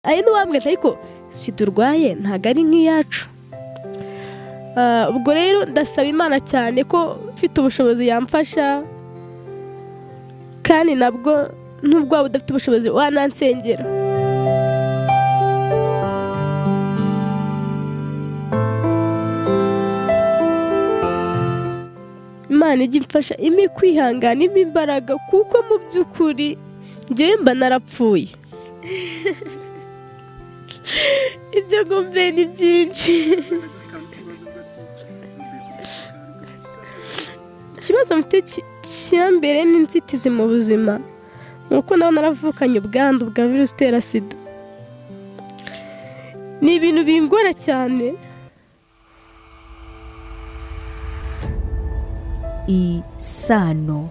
ari n'uwamwete ariko sida urwaye ntabwo ari nk'iyacu ubwo rero ndasaba imana cyane ko mfite ubushobozi yamfasha kandi nabwo nubwo waba udafite ubushobozi wanansengera imana ijya imfasha imwe kwihangana imwe imbaraga kuko mu by'ukuri ngewe mba narapfuye ibyo ngumve ni byinshi ikibazo mfite mbere ni inzitizi mu buzima ni uko nawe naravukanye ubwandu bwa virusi itera sida ni ibintu bingora cyane isano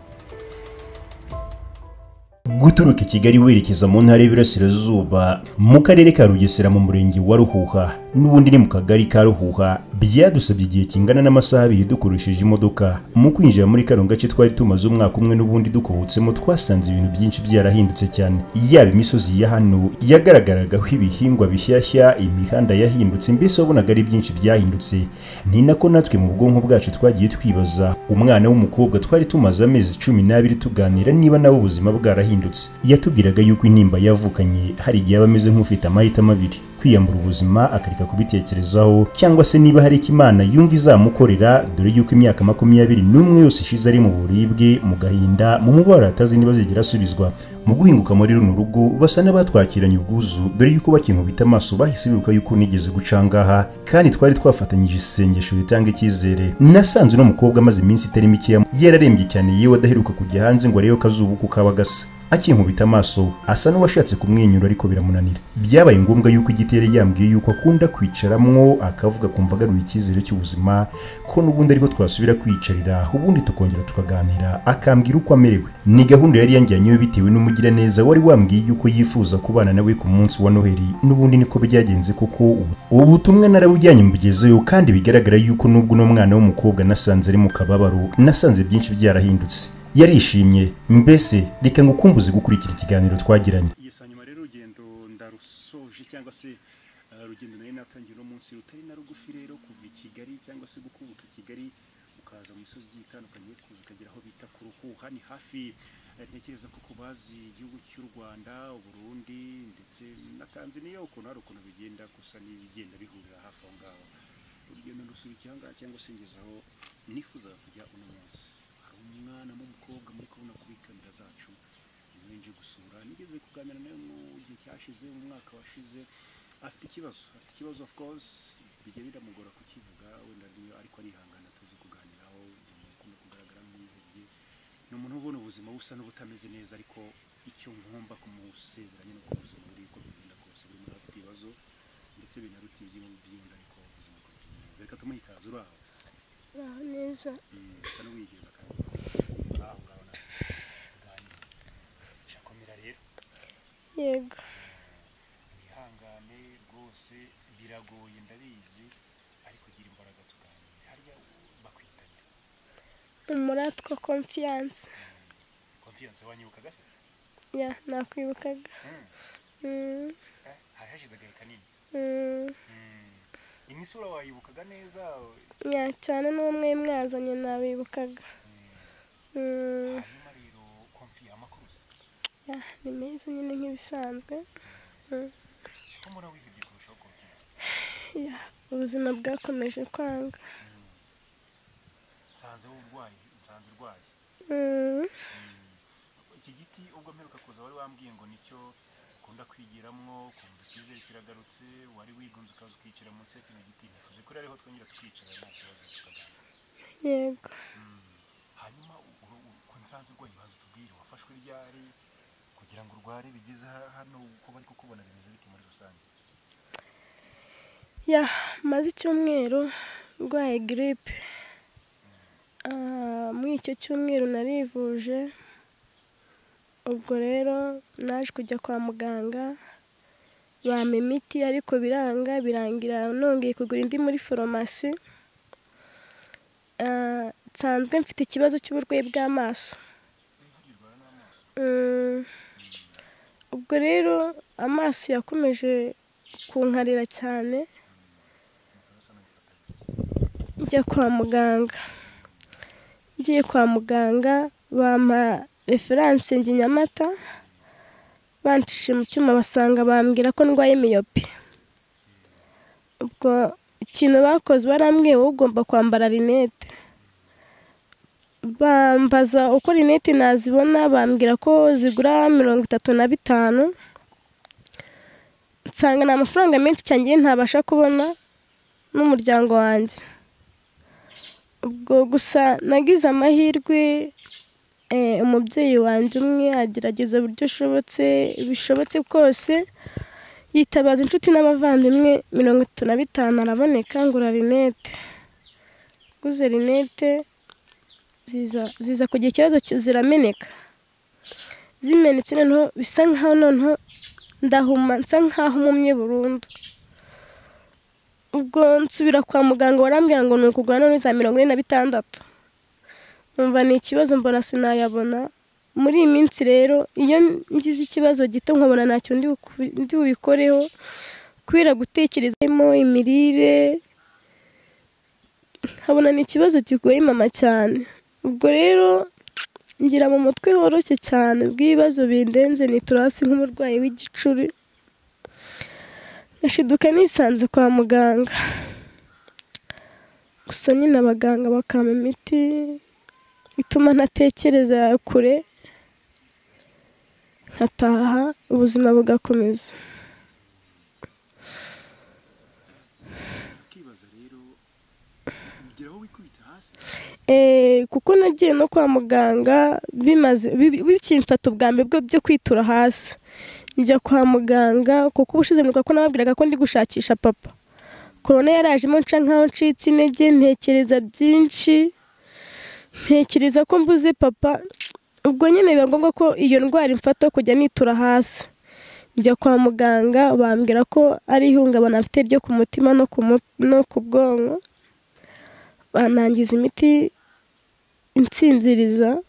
guturuka i kigali werekeza mu ntara y'iburasirazuba mu karere ka rugesera mu murenge wa ruhuha n'ubundi ni mu kagari ka ruhuha byadusabye igihe kingana n'amasaha abiri dukoresheje imodoka mu kwinjira muri kano gace twari tumaze umwaka umwe n'ubundi dukobotsemo twasanze ibintu byinshi byarahindutse cyane yaba imisozi ya hano yagaragaragaho ibihingwa bishyashya imihanda yahindutse mbese wabonaga ari byinshi byahindutse ni nako natwe mu bwonko bwacu twagiye twibaza umwana w'umukobwa twari tumaze amezi cumi n'abiri tuganira niba nawe ubuzima bwarahindutse yatubwiraga yuko intimba yavukanye hari igihe aba ameze nk'ufite amahitamo abiri kwiyambura ubuzima akareka kubitekerezaho cyangwa se niba hari icyo imana yumva izamukorera dore yuko imyaka makumyabiri n'umwe yose ishize ari mu buribwe mu gahinda mu mubabaro atazi niba azigera asubizwa mu guhinguka muri runo rugo basa n'abatwakiranye ubwuzu dore yuko bakinkubita amaso bahise bibuka yuko nigeze gucangaha kandi twari twafatanyije isengesho ritanga icyizere nasanze uno mukobwa amaze iminsi itari mikeya yararembye cyane yewe adaheruka kujya hanze ngo arebe ko azuba uko kaba gasa akinkubita amaso asa n'uwashatse kumwenyura ariko biramunanira byabaye ngombwa yuko igiti yari yambwiye yuko akunda kwicaramwo akavuga kumva agaruye icyizere cy'ubuzima ko n'ubundi ariko twasubira kwiyicarira ubundi tukongera tukaganira akambwira uko amerewe ni gahunda yari yanjyanyeho bitewe n'umugiraneza wari wambwiye yuko yifuza kubana nawe ku munsi wa noheli n'ubundi niko byagenze kuko ubu butumwa narabujyanye mugezeyo kandi bigaragara yuko n'ubwo uno mwana w'umukobwa nasanze ari mu kababaro nasanze byinshi byarahindutse yarishimye mbese reka ngo ukumbuze gukurikira ikiganiro twagiranye yes hanyuma rero urugendo ndarusoje cyangwa se urugendo nari natangiye uno munsi rutari na rugufi rero kuva i kigali cyangwa se gukubuka i kigali ukaza mu misozi igiye itandukanye kuza ukagera aho bita ku ruhuha ni hafi ntekereza ko kubazi igihugu cy'u rwanda uburundi ndetse na tanzania ukuntu hari ukuntu bigenda gusa n'ibigenda bihurira hafi aho ngaho urugendo ndusubika aha ngaha cyangwa se ngezaho nifuzaga kujya uno munsi umwana w'umukobwa muri kubona kuri kamera zacu nje gusura nigeze kuganira nawe mu gihe cyashize mu mwaka washize afite ikibazo afite ikibazo of course bijya biramugora kukivuga wenda niyo ariko arihangana tuzi kuganiraho ukunda kugaragara nk'uwihebye ni umuntu ubona ubuzima busa n'ubutameze neza ariko icyo ngomba kumusezeranya ni uko ubuzima buri uko bigenda kose buri muntu afite ibibazo ndetse binarutiye ibyiyumviro ariko ubuzima buri neza reka tumuhe ikaze uri aho neza usa n'uwigeza kandi aho ngaho nawe urakomera rero yego wihangane rwose biragoye ndabizi ariko gira imbaraga tuganire hariya bakwitanya umuratwa konfiyanse konfiyanse wanyibukaga se ya nakwibukaga hari hashize agahe kanini imisura wayibukaga neza ya cyane n'umwe mwazanye nabibukaga hanyuma rero konfi amakuru ya ni meza nyine nk'ibisanzwe ko muri wihebye kurushaho konfi ya ubuzima bwakomeje kwanga nsanze w'uburwayi nsanze urwaye iki giti ubwo mperuka kuza wari wambwiye ngo nicyo ukunda kwigiramo ukumva icyizere kiragarutse wari wigunze ukaza ukicara munsi ya kino giti nifuje ko rero ariho twongera tukicara nta kibazo tukaganira yego hanyuma ku nsanze urwaye ubanza utubwire wafashwe ryari kugira ngo urware bigeze ha- hano uko bari kukubona bimeze bite muri rusange ya maze icyumweru ndwaye giripe Ah, muri icyo cyumweru narivuje ubwo rero naje kujya kwa muganga bampa imiti ariko biranga birangira nongeye kugura indi muri farumasi Ah, nsanzwe mfite ikibazo cy'uburwayi bw'amaso Mm. ubwo rero amaso yakomeje kunkarira cyane njya kwa muganga ngiye kwa muganga bampa referanse njye i nyamata bancishe mu cyuma basanga bambwira ko ndwaye miyope ubwo ikintu bakoze barambwiye wowe ugomba kwambara rinete bambaza uko rinete nazibona bambwira ko zigura mirongo itatu na bitanu nsanga ni amafaranga menshi cyane ntabasha kubona n'umuryango wanjye ubwo gusa nagize amahirwe umubyeyi wanjye umwe agerageza uburyo bishobotse bwose yitabaza inshuti n'abavandimwe mirongo itatu na bitanu araboneka ngura rinete guze rinete ziza kugira ikibazo zirameneka zimenetse noneho bisa nkaho noneho ndahuma nsa nkaho umumye burundu ubwo nsubira kwa muganga warambwira ngo ni ukugura none za mirongo ine na bitandatu numva ni ikibazo mbona sinayabona muri iyi minsi rero iyo ngize ikibazo gito nkabona ntacyo ndi bubikoreho kubera gutekerezamo imirire nkabona ni ikibazo kigoye mama cyane ubwo rero ngira mu mutwe woroshye cyane bw'ibibazo bindenze niturasi nk'umurwayi w'igicuri nashiduka nisanze kwa muganga gusa nyine abaganga bakampa imiti ituma ntatekereza kure nkataha ubuzima bugakomeza ukibaza rero ugira aho wikubita hasi Eh, kuko nagiye no kwa muganga bimaze bi- bikimfata ubwambe bwo byo kwitura hasi njya kwa muganga kuko ubushize mwibuka ko nababwiraga ko ndi gushakisha papa korona yarajemo nca nkaho ncitse intege ntekereza byinshi ntekereza ko mbuze papa ubwo nyine biba ngombwa ko iyo ndwara imfata kujya nitura hasi njya kwa muganga bambwira ko ari ihungabana mfite ryo ku mutima no ku mu- no ku bwonko banangiza imiti insinziriza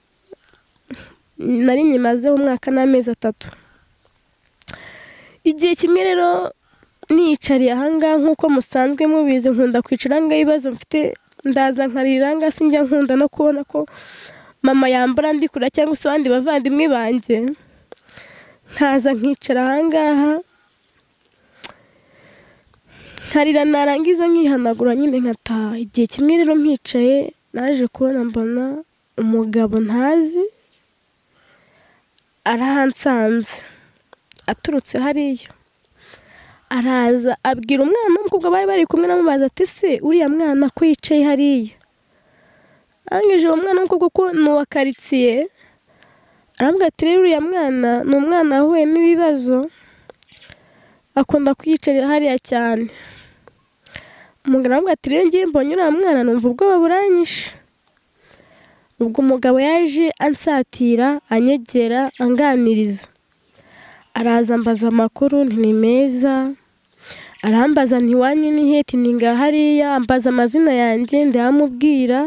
nari nyimazeho umwaka n'amezi atatu igihe kimwe rero niyicariye ahangaha nk'uko musanzwe mubizi nkunda kwicara ngaho ibibazo mfite ndaza nkarira ngaha sinjya nkunda no kubona ko mama yambara ndi kure cyangwa se abandi bavandimwe banjye nkaza nkicara ahangaha nkarira narangiza nkihanagura nyine nkataha igihe kimwe rero mpicaye naje kubona mbona umugabo ntazi arahansanze aturutse hariya araza abwira umwana w'umukobwa bari bari kumwe namubaza ati se uriya mwana ko yicaye hariya arangije uwo mwana w'umukobwa ko ni uwa karitsiye arambwira ati rero uriya mwana ni umwana wahuye n'ibibazo akunda kuyicarira hariya cyane umugabo aramubwira ati rero ngiye mbonye uriya mwana numva ubwoba buranyishe ubwo umugabo yaje ansatira anyegera anganiriza araza ambaza amakuru nti ni meza arambaza nti iwanyu ni heti ni ngaha hariya ambaza amazina yanjye ndayamubwira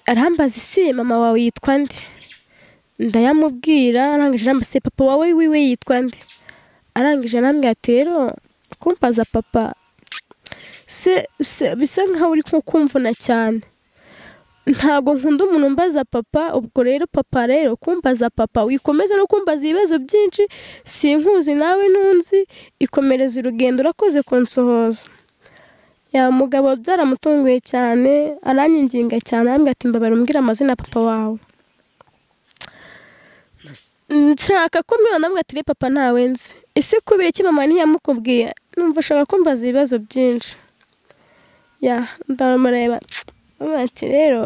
arambaza ese mama wawe yitwa nde ndayamubwira arangije arambaza se papa wawe wiwe yitwa nde arangije anambwira ati rero kumbaza papa se se- bisa nkaho uri nko kumvuna cyane ntabwo nkunda umuntu umbaza papa ubwo rero papa rero kumbaza papa wikomeza no kumbaza ibibazo byinshi sinkuzi nawe ntunzi ikomereza urugendo urakoze kunsohoza ya mugabo byaramutunguye cyane aranyanginga cyane arambwira ati mbabara umbwira amazina ya papa wawe nshaka ko umwana we ati papa ntawe nzi ese kubera iki mama ntiyamukubwiye numva ashaka kumbaza ibibazo byinshi ya ndamureba aramubwira ati rero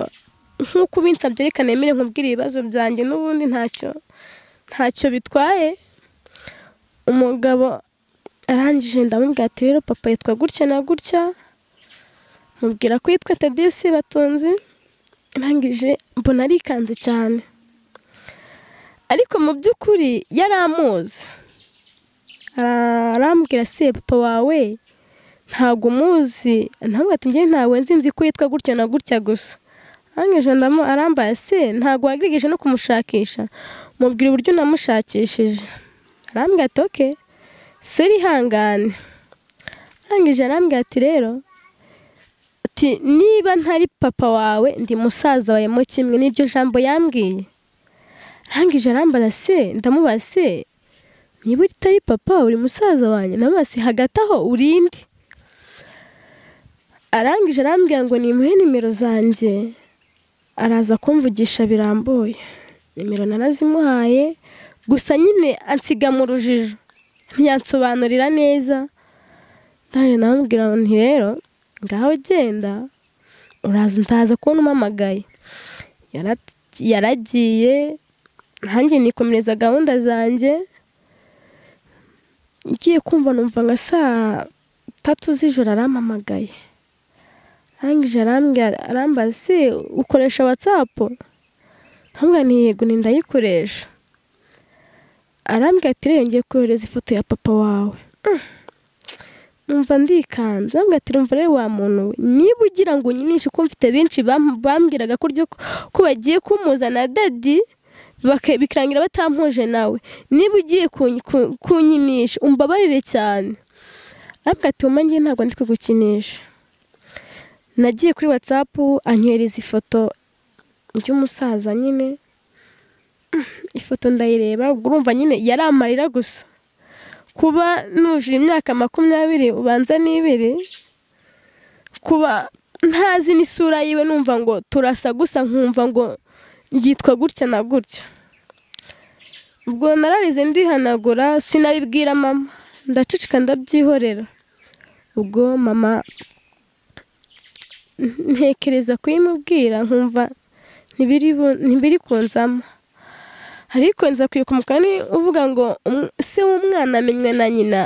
nk'uko ubinsabye reka nemere nkubwire ibibazo byanjye n'ubundi ntacyo ntacyo bitwaye umugabo arangije ndamubwira ati rero papa yitwa gutya na gutya mubwira ko yitwa tadiyusi batunzi arangije mbona arikanze cyane ariko mu by'ukuri yari amuzi Ara- arambwira se papa wawe ntabwo umuzi ntabwo ati njye ntawe nzi nzi ko yitwa gutya na gutya gusa arangije ndamu arambaye se ntabwo wageragije no kumushakisha mubwira uburyo namushakishije arambwira ati oke suri ihangane arangije arambwira ati rero ati niba ntari papa wawe ndi musaza wawe mu kimwe n'iryo jambo yambwiye arangije arambaza se ndamubaza se niba utari papa uri musaza wanjye ndamubaza se hagati aho urinde arangije arambwira ngo nimuhe nimero zanjye araza kumvugisha birambuye nimero narazimuhaye gusa nyine ansiga mu rujijo ntiyansobanurira neza ndangije ndamubwira nti rero ngaho genda uraza ndaza kubona umpamagaye Yara- yaragiye nanjye nikomereza gahunda zanjye ngiye kumva numva nka saa tatu z'ijoro arampamagaye arangije arambwira arambaza se ukoresha watsapu ndamubwira nti yego ni ndayikoresha arambwira ati rero ngiye kohereza ifoto ya papa wawe Mm. numva ndikanze arambwira ati rumva rero wa muntu we niba ugira ngo unyinishe ko mfite benshi bam- bambwiraga ko uryo- ko bagiye kumuzana dadi baka- bikarangira batampuje nawe niba ugiye kun- ku- kunyinisha umbabarire cyane arambwira ati wumva ngiye ntabwo ndi kugukinisha nagiye kuri watsapu anyohereza ifoto ry'umusaza nyine ifoto ndayireba ubwo urumva nyine yari amarira gusa kuba nujuje imyaka makumyabiri ubanza n'ibiri kuba ntazi n'isura yiwe numva ngo turasa gusa nkumva ngo yitwa gutya na gutya ubwo nararize ndihanagura sinabibwira mama ndaceceka ndabyihorera ubwo mama ntekereza kuyimubwira nkumva ntibiri bu- ntibiri kunzamo ariko nza kwibuka umugani uvuga ngo "Um- se w'umwana amenywe na nyina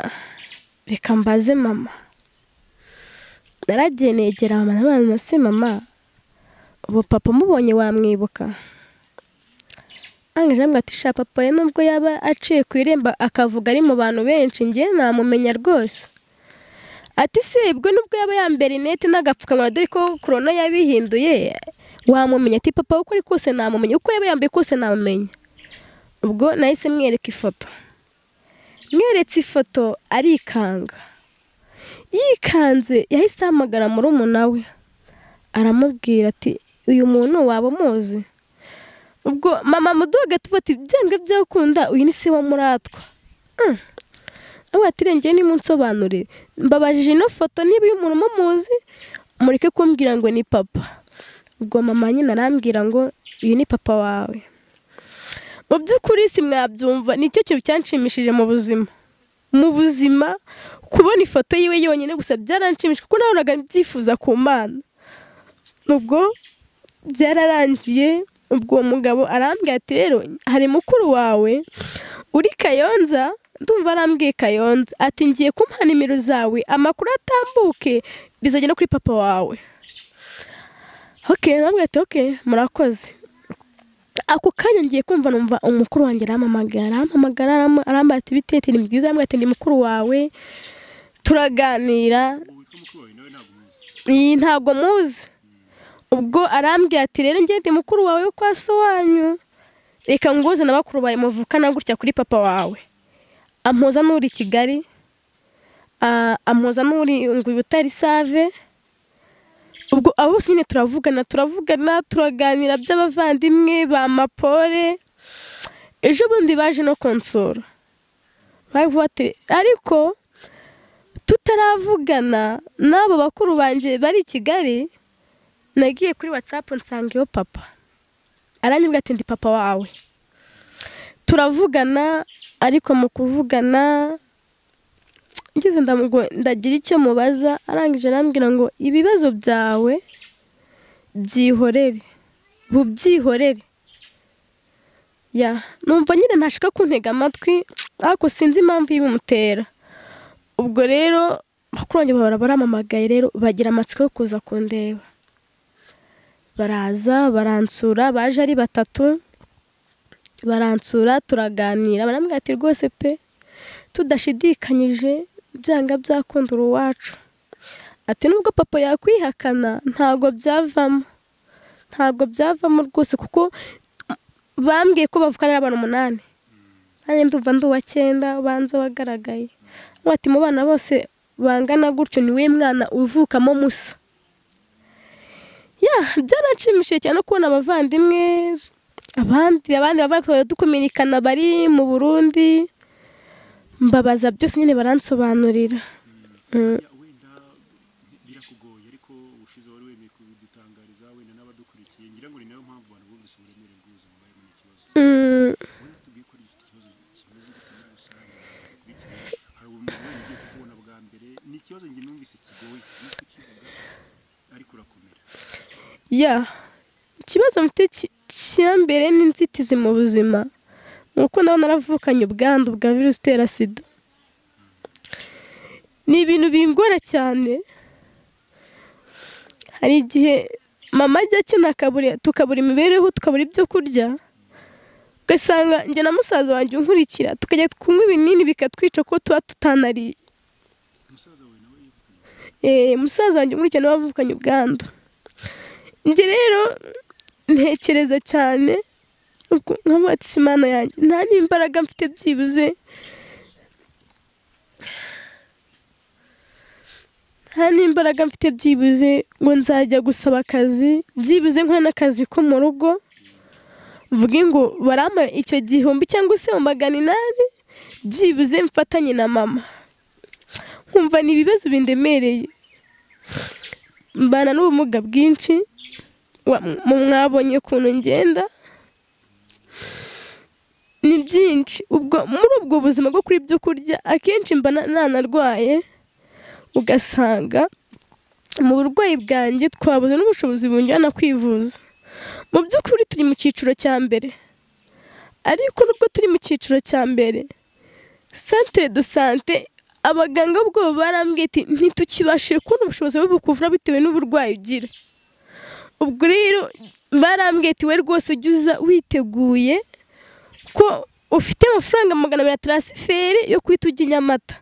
reka mbaze mama naragiye negera mama n'abana se mama ubu papa umubonye wamwibuka angaje amwe ati sha papa we nubwo yaba aciye ku irembo akavuga ari mu bantu benshi njye namumenya rwose ati sibwe nubwo yaba yambaye rinete n'agapfukamunwa dore ko korona yabihinduye wamumenya ati papa uko ari kose namumenya uko yaba yambaye kose namumenya ubwo nahise mwereka ifoto mweretse ifoto arikanga yikanze yahise ahamagara murumuna we aramubwira ati uyu muntu waba umuzi ubwo mama mudoga tuba ati byanga byakunda uyu ni se wa muratwa Mm. aho atirengeye nimunsobanurire mbabajije ino foto niba uyu muntu mumuzi mureke kumbwira ngo ni papa ubwo mama nyine arambwira ngo uyu ni papa wawe mu by'ukuri si mwabyumva nicyo kintu cyanshimishije mu buzima mu buzima kubona ifoto yiwe yonyine gusa byaranshimishije kuko nabonaga mbyifuza ku mana ubwo byararangiye ubwo uwo mugabo arambwira ati rero hari mukuru wawe uri kayonza ndumva arambwiye kayonza ati ngiye kumuha nimero zawe amakuru atambuke bizagenda kuri papa wawe ok arambwira ati ok murakoze ako kanya ngiye kumva numva umukuru wanjye arampamagara arampamagara aram- arambara ati bitete ni byiza arambwira ati ni mukuru wawe turaganira iyi ntabwo muzi ubwo arambwira ati rero ngende mukuru wawe yo kwa so wanyu reka nguze na bakuru bawe muvukana gutya kuri papa wawe ampoza n'uri i kigali ah, ampoza n'uri ngo butari save ubwo abo bose nyine turavugana turavugana turaganira by'abavandimwe ba mapore ejo bundi baje no konsora baravuga ati ariko tutaravugana n'abo bakuru banjye bari i kigali nagiye kuri watsapu nsanga iyo papa aranyibwa ati ndi papa wawe turavugana ariko mu kuvugana ngeze ndamugo- ndagira icyo mubaza arangije arambwira ngo ibibazo byawe byihorere bubyihorere ya numva nyine ntashaka kuntega amatwi ariko sinzi impamvu ibimutera ubwo rero bakuru banjye bahora baramamagaye rero bagira amatsiko yo kuza kundeba baraza baransura baje ari batatu baransura turaganira barambwira ati rwose pe tudashidikanyije byanga byakunda uruwacu ati nubwo papa yakwihakana ntabwo byavamo ntabwo byavamo rwose kuko bambwiye ko bavuga ari abantu umunani nanjye ndumva ndi uwa cyenda ubanza wagaragaye Nkuba ati mu bana bose bangana gutyo ni we mwana uvukamo musa ya byaranshimishije cyane no kubona abavandimwe abandi abandi bavandimwe dukominikana bari mu burundi mbabaza byose nyine baransobanurira Mm. Ya, wenda birakugoye ariko ubushize wari wemeye kubidutangariza wenda n'abadukurikiye ngira ngo ni nayo mpamvu abantu bumvise uburemere bw'ubuzima bubayemo n'ikibazo Mm. wenda tubwiye ko ari iki kibazo kimeze gutya muri rusange bitewe- hari umuntu wenda ugiye kukubona bwa mbere ni ikibazo njye numvise kigoye no kukivuga ariko urakomera ya ikibazo mfite ki- cya mbere ni inzitizi mu buzima ni uko nawe naravukanye ubwandu bwa virusi itera sida ni ibintu bingora cyane hari igihe mama ajya akina akabura- tukabura imibereho tukabura ibyo kurya ugasanga njye na musaza wanjye unkurikira tukajya kunywa ibinini bikatwica kuko tuba tutanariye umusaza wawe nawe yivuganye Eh, musaza wanjye umurikira nawe wavukanye ubwandu njye rero ntekereza cyane ubwo nkavuga ati simana yanjye nta n'imbaraga mfite byibuze nta n'imbaraga mfite byibuze ngo nzajya gusaba akazi byibuze nkora n'akazi ko mu rugo mvuge ngo barampa icyo gihumbi cyangwa se mu magana inani byibuze mfatanye na mama nkumva ni ibibazo bindemereye mbana n'ubumuga bwinshi wa- mu mwabonye ukuntu ngenda ni byinshi ubwo muri ubwo buzima bwo kuri ibyo kurya akenshi mba na- nanarwaye ugasanga mu burwayi bwanjye twabuze n'ubushobozi bunjyana kwivuza mu by'ukuri turi mu cyiciro cya mbere ariko nubwo turi mu cyiciro cya mbere santere do sante abaganga bwoba barambwiye ati ntitukibashije kubona ubushobozi bwo kuvura bitewe n'uburwayi ugira ubwo rero barambwiye ati we rwose ujya uza witeguye ko ufite amafaranga magana abiri ya taransiferi yo guhita ujya i nyamata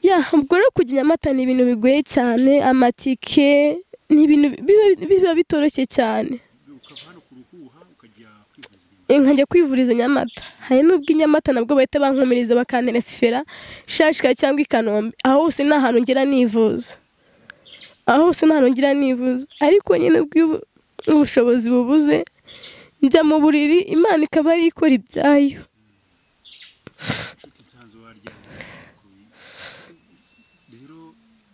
ya ubwo rero kujya i nyamata ni ibintu bigoye cyane amatike ni ibintu biba- biba bitoroshye cyane ukava hano ku ruhuha ukajya kwivuza inyuma nkajya kwivuriza i nyamata hari n'ubwo i nyamata nabwo bahita bankomereza bakantera sifera shashika cyangwa i kanombe aho hose ni ahantu ngera nivuza aho hose ni ahantu ngira nivuza ariko nyine ubwo ubushobozi bubuze njya mu buriri imana ikaba ari ikora ibyayo ufite nsanzu waryamye rero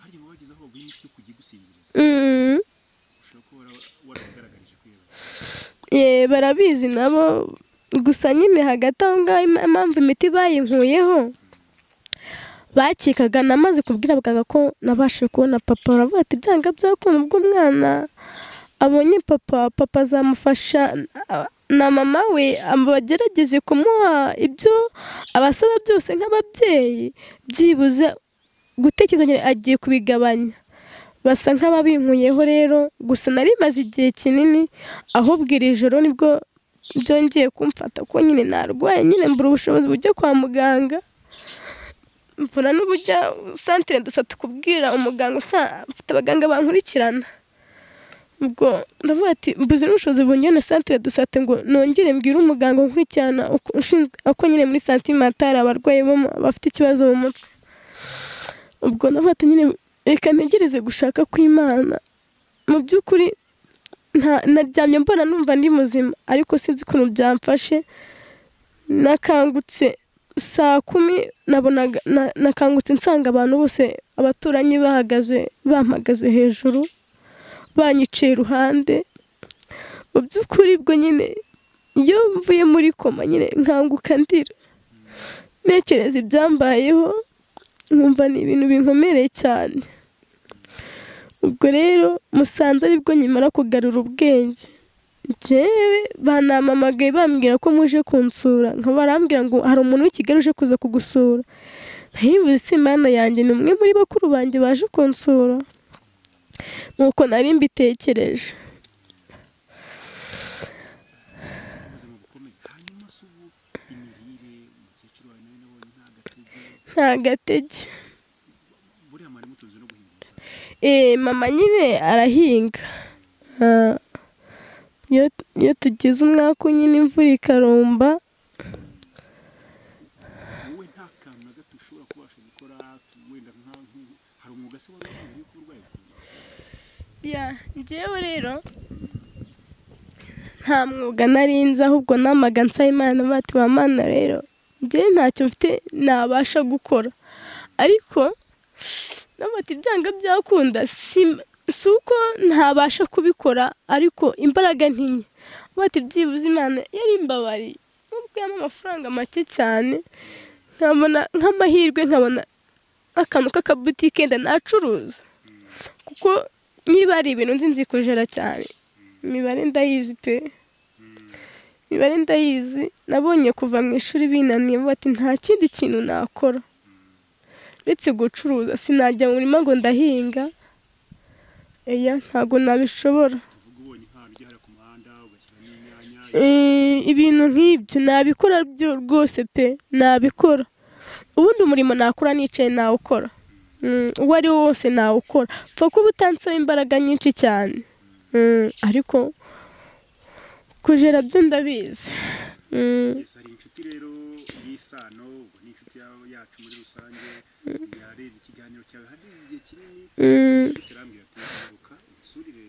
harya mu bageze aho baguha imiti yo kujya igusinziriza Mm. ushobora kuba wara- warabigaragarije ko iyo Eh, barabizi nabo gusa nyine hagati aho ngaho im- impamvu imiti bayinkuyeho bakekaga namaze kubwira abaganga ko nabashije kubona papa baravuga ati byanga byakunda ubwo umwana abonye papa papa azamufasha na- na mama we bagerageze kumuha ibyo abasaba byose nk'ababyeyi byibuze gutekereza ngo agiye kubigabanya basa nk'ababinkuyeho rero gusa nari maze igihe kinini ahubwo iri joro nibwo byongeye kumfata ko nyine narwaye nyine mbura ubushobozi bujya kwa muganga mbona n'ubujya santere dusa tukubwira umuganga usa mfite abaganga bankurikirana ubwo ndavuga ati mbuze n'ubushobozi bungana na santere dusate ngo nongere mbwire umuganga unkurikirana uko- ushinzwe ako nyine muri santimatari abarwayi bo mu- bafite ikibazo mu mutwe ubwo ndavuga ati nyine reka ntegereze gushaka kw'imana mu by'ukuri nta naryamye mbona numva ndi muzima ariko sinzi ukuntu byamfashe nakangutse saa kumi nabonaga na- nakangutse nsanga abantu bose abaturanyi bahagaze bampagaze hejuru banyiciye iruhande mu by'ukuri bwo nyine iyo mvuye muri koma nyine nkanguka ndira ntekereza ibyambayeho nkumva ni ibintu binkomereye cyane ubwo rero musanze aribwo nyimara kugarura ubwenge njyewe banampamagaye bambwira ko muje kunsura nka barambwira ngo hari umuntu w'i Kigali uje kuza kugusura ntibivuze se imana yanjye ni umwe muri bakuru banjye baje kunsura nuko nari mbitekereje ubuzima bukomeye hanyuma se ubu imirire umukecuru wawe nawe nabonye nta gatege nta gatege buriya mwari mutunze no guhinga umusaruro Eh, mama nyine arahinga Ah, iyo iyo tugize umwaka unyine imvura ikarumba wowe nta kantu na gato ushobora kubasha gukora wenda nka nk- hari umwuga se wari usanzwe yuko urwaye ya njyewe rero nta mwuga nari nzi ahubwo namaga nsaba imana bati ba mana rero njyewe ntacyo mfite nabasha gukora ariko nabati byanga byakunda si si uko ntabasha kubikora ariko imbaraga ntinye bati byibuze imana yari imbabari nubwiyemo amafaranga make cyane nkabona nk'amahirwe nkabona akantu k'akabutike nacuruza kuko niba ari ibintu nzi nzi kujera cyane imibare ndayizi pe imibare ndayizi nabonye kuva mu ishuri binaniye bati nta kindi kintu nakora uretse gucuruza sinajya mu murima ngo ndahinga eya ntabwo nabishobora tuvuga ubonye nk'ahantu ujya hariya ku muhanda ugashyiramo inyanya Eh, ibintu nk'ibyo nabikora byo rwose pe nabikora ubundi umurimo nakora nicaye nawukora Mm, uwo ari wo wose nawukora pfa kuba utansaba imbaraga nyinshi cyane Mm, ariko kujera byo ndabizi Mm, Yes, hari inshuti rero y'isano ubwo ni inshuti ya- yacu muri rusange yarebye ikiganiro cyawe hageze igihe kinini mm, kirambwira ati garuka usurire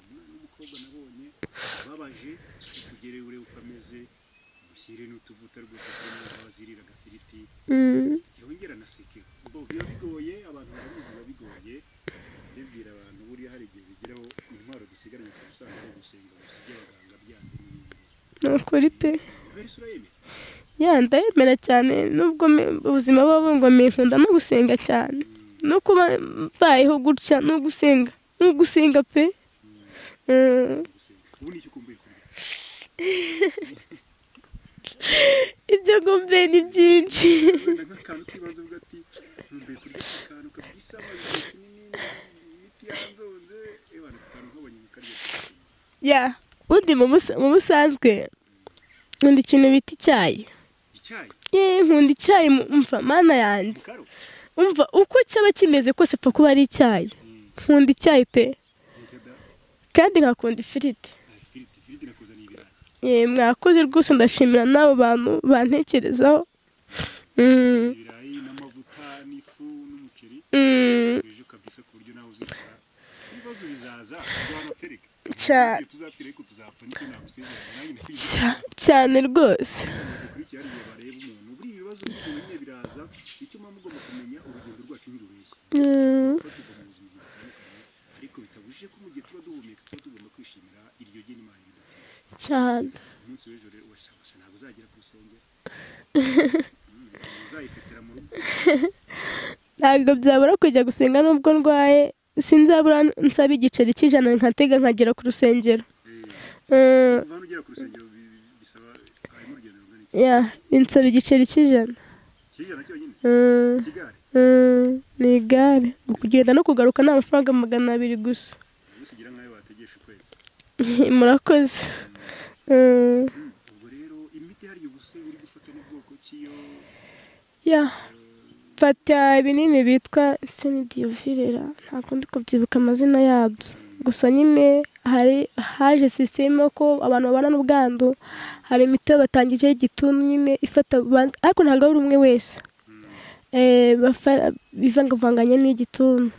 umwana w'umukobwa nabonye ubabaje utugere ure ukameze ushyire n'utuvuta rwose turimo abazirira agafiriti mm. yongera na sike ubwo biba bigoye abantu barabizi biba bigoye ndibwira abantu buriya hari igihe bigeraho intwaro dusigaranye ku busanzwe ari gusenga gusa iby'abaganga byanjye n'ibindi ni ukuri pe ubera isura yemeye ya ndayemera cyane nubwo me- ubuzima buba bungomeye nkunda no gusenga cyane no kuba mbayeho gutya no gusenga no gusenga pe Mm. gusenga ubu ni icyo ukumbuye kurya ibyo ngombe ni byinshi wenda nk'akantu k'ibanze uvuga ati nkumbuye kurya aka kantu kabisaba igihe kinini imiti yanzonze ewa ni akantu nkabonye mu karyo ya undi mu busa- mu busanzwe nkunda ikintu bita icyayi icyayi ye nkunda icyayi mu- umva mana yanjye mukaro umva uko cyaba kimeze kose pfa kuba ari icyayi nkunda icyayi pe yega da kandi nkakunda ifiriti ah, ifiriti ifiriti nakuzaniye ibirayi ye mwakoze rwose ndashimira n'abo bantu bantekerezaho Mm, ibirayi n'amavuta n'ifu n'umuceri mm, ejo kabisa ku buryo nawe uzikora ibibazo bizaza tuzanatereka Cya- Igihe tuzapfira ariko tuzapfa nicyo nagusezeranya nanjye ndakwizeza cya- cyane rwose bikurikira hari igihe bareba umuntu buriya ibibazo byonyine biraza icyo muba mugomba kumenya urugendo rwacu ntirubeshya Mm, kuba tuva mu buzima butandukanye ariko bitabujije ko mu gihe tuba duhumeka tuba tugomba kwishimira iryo gena imana idafite cyane umunsi w'ejo rero urashakasha ntabwo uzagera ku rusengero Mm, uzayifitira mu rugo ntabwo byabura kujya gusenga nubwo ndwaye sinzabura nsaba igiceri cy'ijana nkatega nkagera ku rusengero Mm, kuva hano ugera ku rusengero bi- bi- bisaba harimo urugendo rungana iki ya binsaba igiceri cy'ijana kijana cyonyine Mm, kigare mm, ni igare kugenda no kugaruka ni amafaranga magana abiri gusa usigira nk'ayo bategesha ukwezi murakoze Mm, Mm, ubwo rero imiti hariya ubuse uri gufata n'ubwoko cy'iyo ya fata ibinini bitwa senidiyovirera ntabwo ndi kubyibuka amazina yabyo gusa nyine hari haje sisiteme yo ko abantu babana n'ubwandu hari imiti batangije y'igituntu nyine ifata banza ariko ntabwo ari umwe wese Eh, bafa- bivangavanganya n'igituntu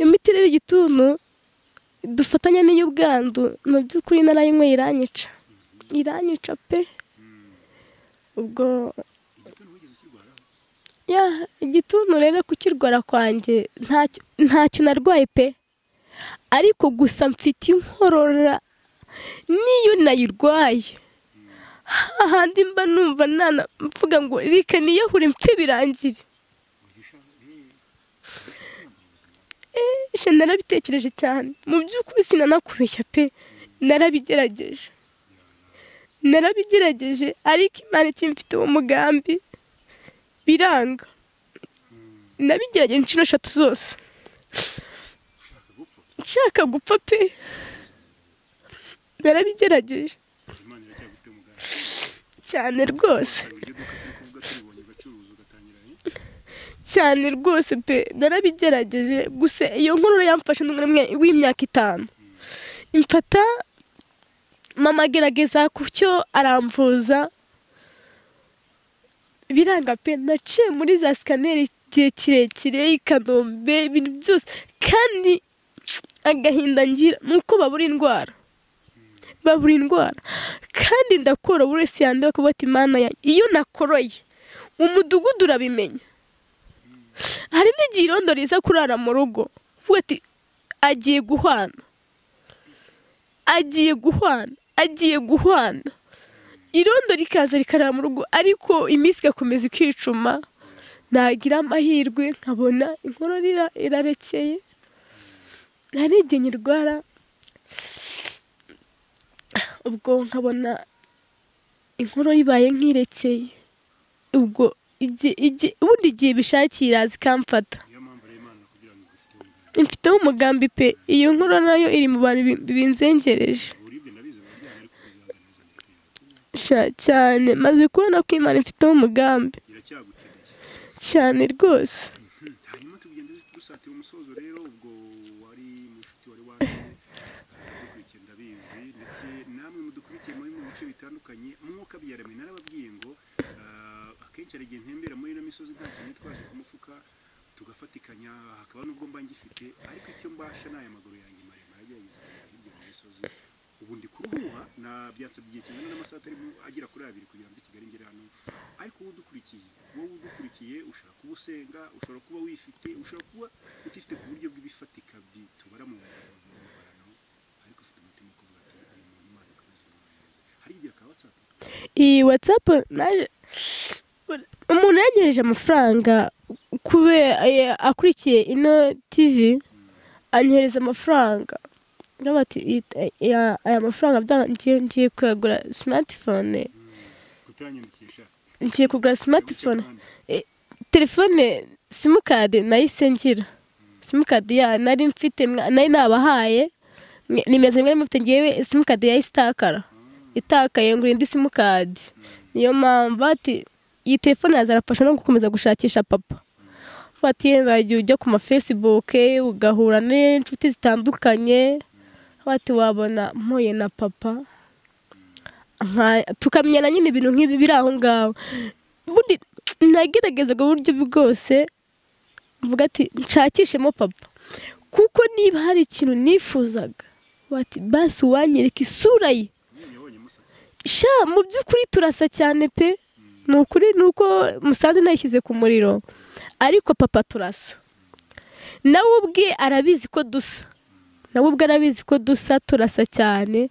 iyo miti rero igituntu dufatanya n'iy'ubwandu mu by'ukuri narayinyweye iranyica iranyica pe ubwo igituntu wigeze ukirwaraho ya igituntu rero kukirwara kwanjye ntacyo ntacyo narwaye pe ariko gusa mfite inkorora n'iyo nayirwaye hahandi mba numva nana mvuga ngo reka niyahure mpfe birangire eee narabitekereje cyane mu by'ukuri sinanakubeshya pe narabigerageje narabigerageje ariko imana ikimfite uwo mugambi biranga nabigerageje inshuro eshatu zose nshaka gupfa pe narabigerageje imana iracyagufite umuganga cyane rwose hari iryo duka turi kuvuga turibonye ugacuruza ugatangira eh? cyane rwose pe narabigerageje gusa iyo nkorora yamfashe n'umwe w'imyaka itanu imfata mama agerageza ku cyo aramvuza biranga pe naciye muri za sikaneri igihe kirekire i kanombe ibintu byose kandi agahinda ngira ni uko babura indwara babura indwara kandi ndakora buri wese yanduye kuba ati imana yanjye iyo nakoroye umudugudu urabimenya hari n'igihe irondo riza kurara mu rugo uvuga ati agiye guhwana agiye guhwana agiye guhwana irondo rikaza rikarara mu rugo ariko iminsi igakomeza ikicuma nagira amahirwe nkabona inkorora ira- irarekeye hari igihe nyirwara ubwo nkabona inkoro ibaye nk'irekeye ubwo igihe- igihe- ubundi igihe bishakiye iraza ikamfata niyo mpamvu rero imana kugira ngo igufite mfiteho umugambi pe iyo nkuru nayo iri mu bantu bi- binzengereje uburibwe nabizi mubyaha ariko kuzihanganiza ndikwiye sha cyane maze kubona ko imana ifiteho umugambi iracyagukeneye cyane rwose Hmm, hanyuma tugenda dusatira umusozo rero ubwo wari mushiki wari waje dukurikiye ndabizi ndetse namwe mudukurikiye muri mu bice bitandukanye mwuka byaremwe narababwiye ngo ah, akenshi hari igihe ntembera muri ino misozi nta kintu twaje ku mufuka tugafatikanya hakaba n'ubwo mba ngifite ariko icyo mbasha ni aya maguru yanjye maremare agerageza kugera hirya mu misozi ubu ndi kuruhuha na byansabye igihe kingana n'amasaha atari mu- agera kuri abiri kugira ngo i Kigali ngere hano ariko wowe udukurikiye wowe udukurikiye ushobora kuba usenga ushobora kuba wifite ushobora kuba utifite ku buryo bw'ibifatika bi- tubara mu mbarano ariko ufite umutima wo kuvuga ati uyu muntu imana ikomeze imwohereze." hari igihe akaba atsapa iyi watsapu naje umuntu yanyohereje amafaranga kubera eh, akurikiye ino tivi anyohereza amafaranga Ndavuga ati "Iyi- aya- aya mafaranga bya- ngiye ngiye kuyagura simatifone kutanyandikisha ngiye kugura simatifone telefone simukadi nayise ngira simukadi ya nari mfite mwa- nari nabahaye mwe- nimeze mwari mufite ngewe simukadi yahise itakara itakaye ngo indi simukadi niyo mpamvu ati iyi telefone yazarafasha no gukomeza gushakisha papa bati yenda igihe ujya ku ma facebook ugahura n'inshuti zitandukanye bati wabona mpuye na papa nka- tukamenyana nyine ibintu nk'ibi biri aho ngaho ubundi nageragezaga uburyo bwose mvuga ati nshakishemo papa kuko niba hari ikintu nifuzaga bati basi uwanyereka isura ye yabonye musaka sha mu by'ukuri turasa cyane pe ni ukuri ni uko musanze nayishyize ku muriro ariko papa turasa nawe ubwe arabizi ko dusa nawe ubwe arabizi ko dusa turasa cyane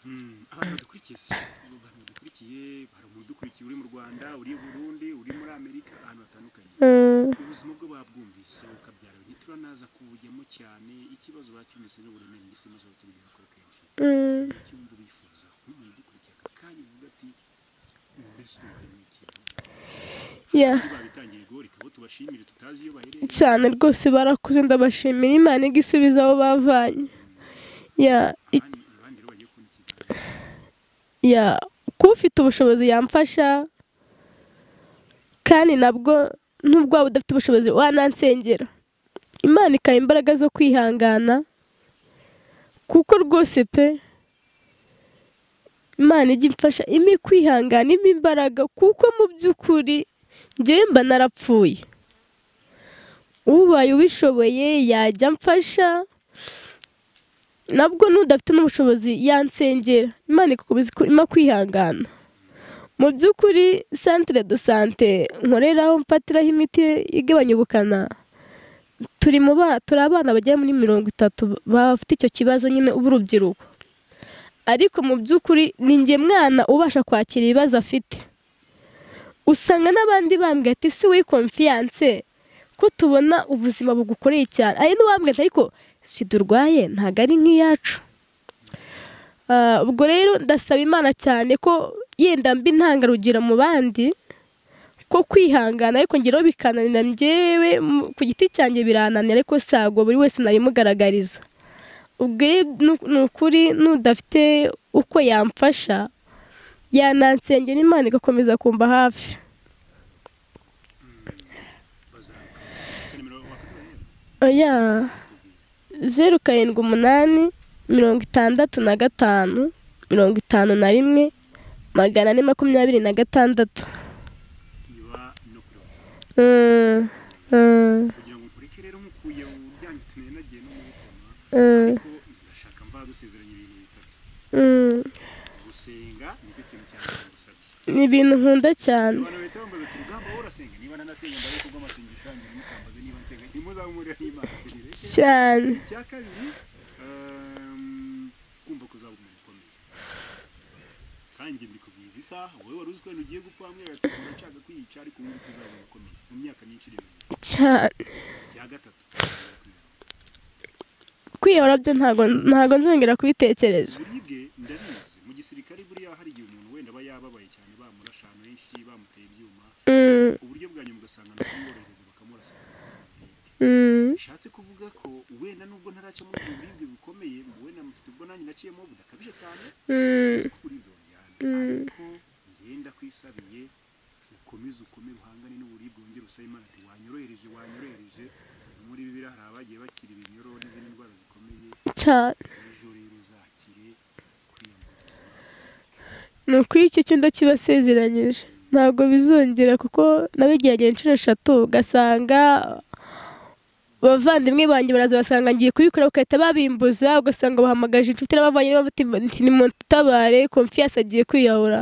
Hmm, abantu badukurikiye si abantu badukurikiye hari umuntu udukurikiye uri mu rwanda uri i burundi uri muri amerika ahantu hatandukanye Mm, ubuzima bwo babwumvise ukabyara ntituranaza kuwujyamo cyane ikibazo bacyumvise n'uburemere ndetse maze bakibigera kuri kenshi mm. icyumba bifuza nk'umuntu udukurikiye aka kanya uvuga ati mbese ubaye n'iki Yeah. babitangiye igori kabo tubashimire tutazi iyo baherereye cyane rwose barakuze ndabashimira imana igisubiza aho bavanye ya i- abandi abandi rero bagiye kubona ikiganiro ya kuba ufite ubushobozi yamfasha kandi nabwo nubwo waba udafite ubushobozi wanansengera imana ikaha imbaraga zo kwihangana kuko rwose pe imana ijya imfasha impa kwihangana impa imbaraga kuko mu by'ukuri ngewe mba narapfuye ubaye ubishoboye yajya amfasha nabwo n'udafite n'ubushobozi yansengera imana ikakomeza ku- impa kwihangana mu by'ukuri santire do sante nkoreraho mfatiraho imiti igabanya ubukana turi mu ba turi abana bagera muri mirongo itatu bafite icyo kibazo nyine b'urubyiruko ariko mu by'ukuri ni njye mwana ubasha kwakira ibibazo afite usanga n'abandi bambwira ati si we konfiyanse ko tubona ubuzima bugukoreye cyane ari n'uwambwira ati ariko sida urwaye ntabwo ari nk'iyacu Ah, ubwo rero ndasaba imana cyane ko yenda mbi ntangarugero mu bandi ko kwihangana ariko ngeraho bikananira njyewe mu- ku giti cyanjye birananira ariko sago buri wese nabimugaragariza ubwo rero nu- ni ukuri n'udafite uko yamfasha yanansengera imana igakomeza kumva hafi bazaruka nimero wakatubonera oya zeru karindwi umunani mirongo itandatu na gatanu mirongo itanu na rimwe magana ane makumyabiri na gatandatu iba no kuri watsapu Mm, mm, kugira ngo nkureke rero nkukuye uryangitumye nagiye no mubikoma mm, ko ndashaka mva dusezeranya ibintu bitatu mm. gusenga nicyo kintu cya mbere ngusabye ni ibintu nkunda cyane abantu bahita bambaza ati rugamba wowe urasenga niba nanasenga mbaye kubwo amasengesho yanjye ntimukambaze niba nsenga ntimuzamurira n'imana turereke cyane icya kabiri ehm, kumva ko uzaba umuntu ukomeye kandi mbikubwiza isaha wowe wari uzi ko wenda ugiye gupfa bamwe bagakubwira nshaka kwiyica ariko ubu ngubu uzaba umuntu ukomeye mu myaka myinshi iri imbere cyane icya gatatu kwiyahura byo ntago ntago nzongera kubitekereza uburibwe ndabizi mu gisirikare buriya hari igihe umuntu wenda aba yababaye cyane bamurasha ahantu henshi bamuteye ibyuma Mm, uburyo bwa nyuma ugasanga ntabworohereza bakamurasa mm, bishatse kuvuga ko wenda nubwo ntaraca muri ubwo buribwe bukomeye ngo wenda mufite ubwo nanjye naciyemo budakabije cyane mm, nzi ko uburibwe bujyana ariko ngenda kwisabiye ukomeze ukome uhangane n'uburibwe wongere usaba imana ati wanyorohereje wanyorohereje muri bibiri hari abagiye bakira ibinyoro n'izindi ndwara zikomeye cyane ejo rero uzakire kwiyambaza ni ukuri icyo cyo ndakibasezeranyije ntabwo bizongera kuko nabigerageye inshuro eshatu ugasanga abavandimwe banjye baraza basanga ngiye kubikora bagahita babimbuza ugasanga bahamagaje inshuti n'abavanye bati nimutabare konfiyasi agiye kwiyahura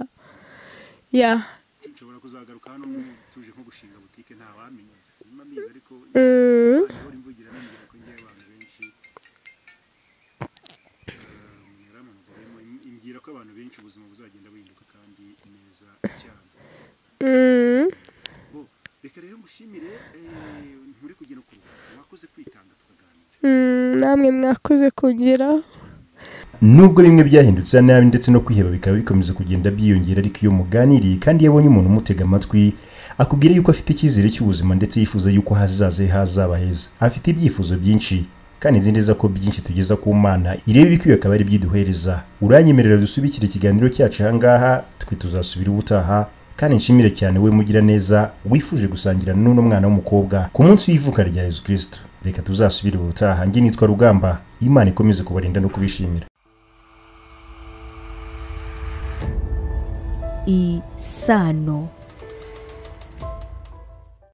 ya nshobora kuzagaruka hano mu- tuje nko gushinga butike ntawamenya sinima mbizi ariko mm, ahora imvugira nongera ko ngewe abantu benshi yaramamazarimo imbwira ko abantu benshi ubuzima buzagenda buhinduka kandi neza cyane mm, bo reka rero mushimire eh, nturi kugenda ku rubuga wakoze kwitanga tukaganira mm, namwe mwakoze kugeraho nubwo bimwe byahindutse nabi ndetse no kwiheba bikaba bikomeza kugenda byiyongera ariko iyo muganiriye kandi iyo abonye umuntu umutega amatwi akubwira yuko afite icyizere cy'ubuzima ndetse yifuza yuko ahazaza he hazaba heza afite ibyifuzo byinshi kandi nzi neza ko byinshi tugeza ku mana irebe ibikwiye akaba ari ibyiduhereza uranyemerera dusubikire ikiganiro cyacu aha ngaha twe tuzasubira ubutaha kandi nshimire cyane we mugira neza wifuje gusangira n'uno mwana w'umukobwa ku munsi w'ivuka rya yezu kirisitu reka tuzasubire ubutaha njye nitwa rugamba imana ikomeze kubarinda no kubishimira isano